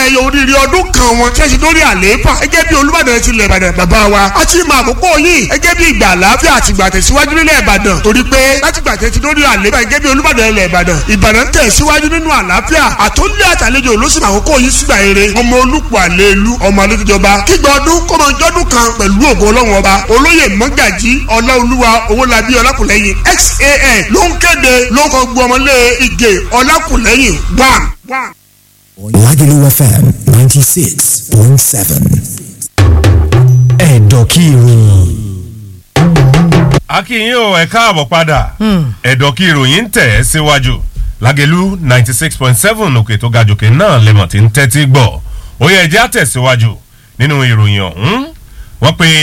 ayẹyẹ oríire ọdún kan wọn tí ẹ ṣe lórí àlééfà ẹgẹ́ bí olúbàdàn ti lẹ̀ ìbàdàn bàbá wa a ti máa àkókò yìí ẹgẹ́ bí ìgbà àlàáfíà àti ìgbà tẹ̀síwájú nílẹ̀ ìbàdàn torí pé láti gbà tẹ̀ ti lórí àlééfà ẹgẹ́ bí olúbàdàn ilẹ̀ ìbàdàn ìbàdàn tẹ̀ síwájú nínú àlàáfíà àtúndì àtàlejò olóṣù àkókò yìí sígbà eré ọmọ olùpọ̀ àlélu ọmọ alójújọba kígbà ọdún kọ́mọ jọ́dún kan pẹ̀lú ògo ọlọ́run ọba olóyè mọ́gàjí ọláolúwa owólabí ọlákùlẹ́yìn xan ló ń kéde ló ń kọ́ gbọ́ ọmọlé ìgè ọlákùlẹ́yìn wam wam. Lagelu FM 96.7. Ẹ̀dọ̀kí ìròyìn. akínyìn o ẹ káàbọ̀ padà ẹ̀dọ̀ kí ìròyìn ń tẹ̀ ẹ́ síwájú lágẹ̀lú ninety six point seven òkè tó ga jòkè náà lẹ́mọ̀ tí ń tẹ́tí gbọ́ ó yẹ ẹjẹ́ àtẹ̀síwájú nínú ìròyìn ọ̀hún wọ́n pe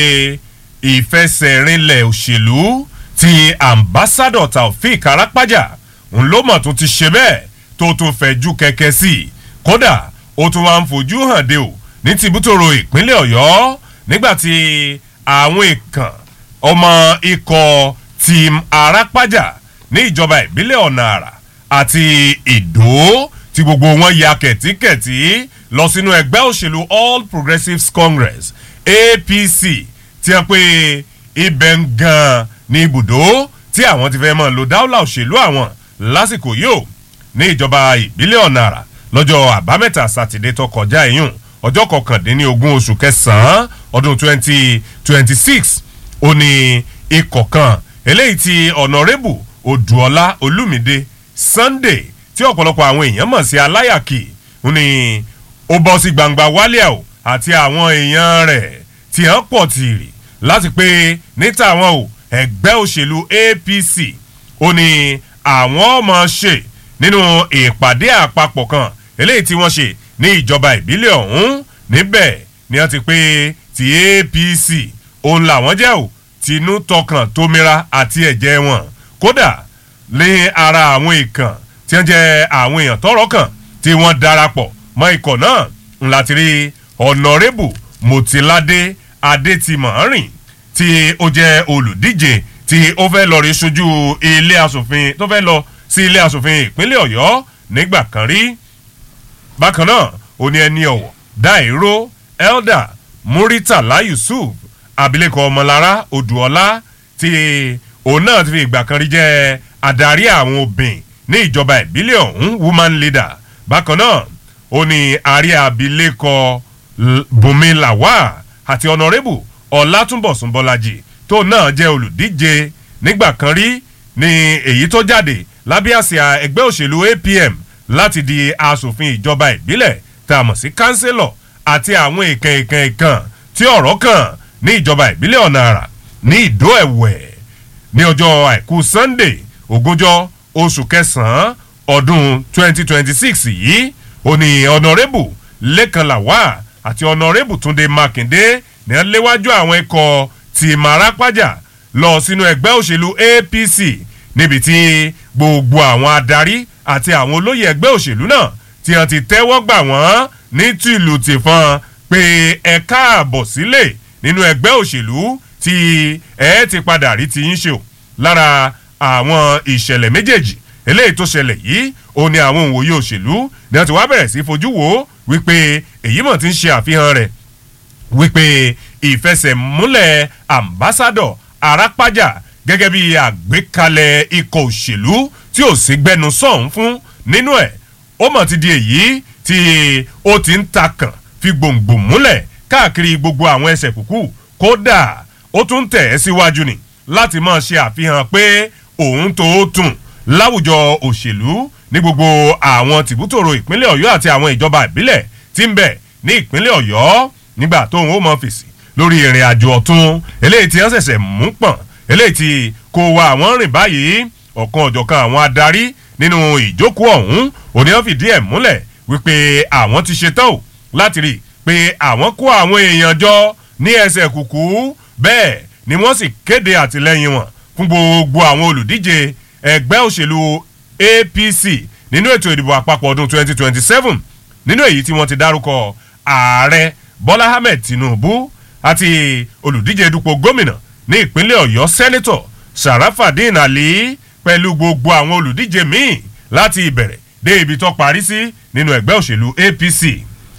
ìfẹsẹ̀rinlẹ̀ òṣèlú ti ambassadọ̀ taofik arapaja ń ló mọ̀ tó ti ṣe bẹ́ẹ̀ tó tún fẹ̀jú kẹ̀kẹ́ sí i kódà ó tún wá ń fojú hàn dé o ní tìbútòrò ìpínlẹ̀ ọ̀yọ́ nígbàtí àwọn ìkàn ọmọ ikọ̀ team arápájà ní ìjọba ìbílẹ̀ ọ̀nà àrà àti ìdó tí gbogbo wọn ya kẹ̀tíkẹ̀tí lọ sínú ẹgbẹ́ òṣèlú all progressives congress apc tí a pé ibẹ̀ ń gan ní ibùdó tí àwọn ti fẹ́ mọ̀ lò dáwọ́lá òṣèlú àwọn lásìkò yìí ó ní ìjọba ìbílẹ̀ ọ̀nà àrà lọ́jọ́ àbámẹ́ta sátidé tó kọjá ìyún ọjọ́ kọkàndínlógún oṣù kẹsàn-án ọdún twenty twenty six ó ní ikọ̀ kan eléyìí ti ọ̀nàrẹ́bù odùọlá olùmídé sunday tí ọ̀pọ̀lọpọ̀ àwọn èèyàn mọ̀ sí aláyàkì ó ní ó bọ́ sí gbangba wálíà o àti àwọn èèyàn rẹ̀ tí hàn pọ̀ tìrì láti pé níta àwọn o ẹgbẹ́ òṣèlú apc ó ní àwọn ọmọ ṣe nínú ìpàdé àpapọ̀ kan eléyìí tí wọ́n ṣe ní ìjọba ìbílẹ̀ ọ̀hún níbẹ̀ ni wọ́n ti pé ti apc òun làwọn jẹ́ ò tinú tọkàn tómira àti ẹ̀jẹ̀ wọn kódà ní ara àwọn ìkàn tí wọ́n jẹ́ àwọn èèyàn tọrọ kàn tí wọ́n darapọ̀ mọ́ ikọ̀ náà ńlá ti rí ọ̀nàrẹ́bù mọ̀tìládé adétìmọ̀rìn tí ó jẹ́ olùdíje tí ó fẹ́ lọ rí sojú ilé asòfin tó fẹ́ lọ sí ilé asòfin ìpínlẹ̀ ọ̀yọ́ nígbà kan rí bákan náà ó ní ẹni ọ̀wọ̀ dáìró elder muritala yusuf abilékọ ọmọlára odùọlá tí òun náà ti fi ìgbà kan rí jẹ́ adarí àwọn obìnrin ní ìjọba ìbílẹ̀ ọ̀hún woman leader bákan náà ó ní àrí abilékọ bùnmi làwà àti ọ̀nàrẹ́bù ọ̀làtúnbọ̀sùn bọ́lájì tó náà jẹ́ olùdíje nígbà kan rí ní èyí tó jáde lábẹ́ àsíá ẹgbẹ́ òṣèlú apm láti di asòfin ìjọba ìbílẹ̀ tá a mọ̀ sí kánsílọ̀ àti àwọn ìkàn ìkàn ìkàn tí ọ̀rọ̀ kàn ní ìjọba ìbílẹ̀ ọ̀nà àrà ní ìdó ẹ̀wẹ̀ ní ọjọ́ àìkú sunday ogúnjọ́ oṣù kẹsàn-án ọdún 2026 yìí ó ní ọ̀nàrẹ́bù lẹ́kan làwà àti ọ̀nàrẹ́bù túnde mákindé ní wọ́n léwájú àwọn ikọ̀ tí marapájà lọ sínú ẹgbẹ́ òṣèlú apc níbi tí gbogbo àwọn adarí àti àwọn olóyè ẹgbẹ́ òṣèlú náà tí wọ́n ti tẹ́wọ́ gbà wọ́n ní tìlù tìfọn pé ẹ káàbọ̀ sílẹ̀ nínú ẹgbẹ́ òṣèlú tí ẹ ti padà rí ti yín ṣe o lára àwọn ìṣẹ̀lẹ̀ méjèèjì eléyìí tó ṣẹlẹ̀ yìí ó ní àwọn òwòye òṣèlú ni wọ́n ti wá bẹ̀rẹ̀ sí fojú wo wípé èyí mọ̀ ti ń ṣe àfihàn rẹ̀ wípé ìfẹsẹ̀múlẹ̀ ambassadọ̀ arápájà gẹ́gẹ́ bí àgbékalẹ̀ ikọ̀ òṣèlú tí ò sí gbẹnu sọ̀hún fún nínú ẹ̀ ó mọ̀ ti di èyí tí ó ti ń takàn fi gbòǹgbò múlẹ̀ káàkiri gbogbo àwọn ẹsẹ̀ kúkú kódà ó tún tẹ̀ ẹ́ síwájú ni láti máa ṣe àfihàn pé òun tó tún láwùjọ òṣèlú ní gbogbo àwọn tìbútòrò ìpínlẹ̀ ọ̀yọ́ àti àwọn ìjọba ìbílẹ̀ tí ń bẹ̀ ní ìpínlẹ̀ ọ̀yọ́ nígbà tóun ó mọ fèsì lórí ìrìn àjò ọ̀tún eléyìí tí wọ́n ṣẹ̀ṣẹ̀ mú pọ̀n eléyìí tí kò wá àwọn rìn báyìí ọ̀kan ọ̀jọ̀kan àwọn adarí nínú ìjókòó ọ̀hún òní wọ́n fìdí ẹ̀ múlẹ̀ wípé àwọn ti ṣetán o láti rí i pé àwọn kó àwọn èèyàn jọ ní ẹsẹ̀ kùkú bẹ́ẹ̀ ni wọ́n sì kéde àtìlẹ́yìn wọn fún gbogbo àwọn olùdíje ẹgbẹ́ òṣèlú apc nínú ètò ìdìbò àpapọ̀ ọdún 2027 nínú èyí tí wọ́n ti dárúkọ ààrẹ bọ́lá ahmed tinubu àti olùdíje dupò gómìnà ní ìpínlẹ̀ ọ̀yọ́ sẹ́nitọ̀ sarafadin ali pẹ̀lú gbogbo àwọn olùdíje míì láti ìbẹ̀rẹ̀ dé ibi tó parí sí nínú ẹgbẹ́ òṣèlú apc